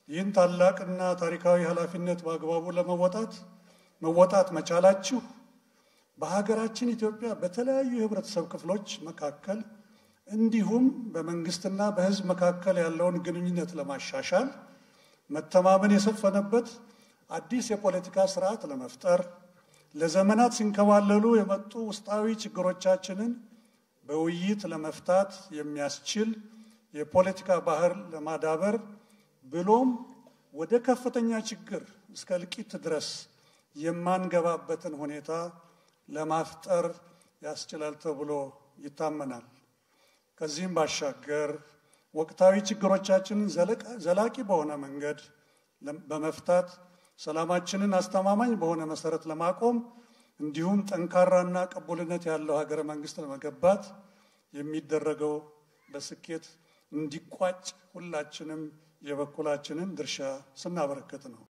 ይህን ታላቅና ታሪካዊ ኃላፊነት በአግባቡ ለመወጣት መወጣት መቻላችሁ በሀገራችን ኢትዮጵያ በተለያዩ የህብረተሰብ ክፍሎች መካከል እንዲሁም በመንግስትና በሕዝብ መካከል ያለውን ግንኙነት ለማሻሻል መተማመን የሰፈነበት አዲስ የፖለቲካ ስርዓት ለመፍጠር ለዘመናት ሲንከባለሉ የመጡ ውስጣዊ ችግሮቻችንን በውይይት ለመፍታት የሚያስችል የፖለቲካ ባህል ለማዳበር ብሎም ወደ ከፍተኛ ችግር እስከ እልቂት ድረስ የማንገባበትን ሁኔታ ለማፍጠር ያስችላል ተብሎ ይታመናል። ከዚህም ባሻገር ወቅታዊ ችግሮቻችንን ዘላቂ በሆነ መንገድ በመፍታት ሰላማችንን አስተማማኝ በሆነ መሰረት ለማቆም እንዲሁም ጠንካራና ቅቡልነት ያለው ሀገረ መንግስት ለመገንባት የሚደረገው በስኬት እንዲቋጭ ሁላችንም የበኩላችንን ድርሻ ስናበረከት ነው።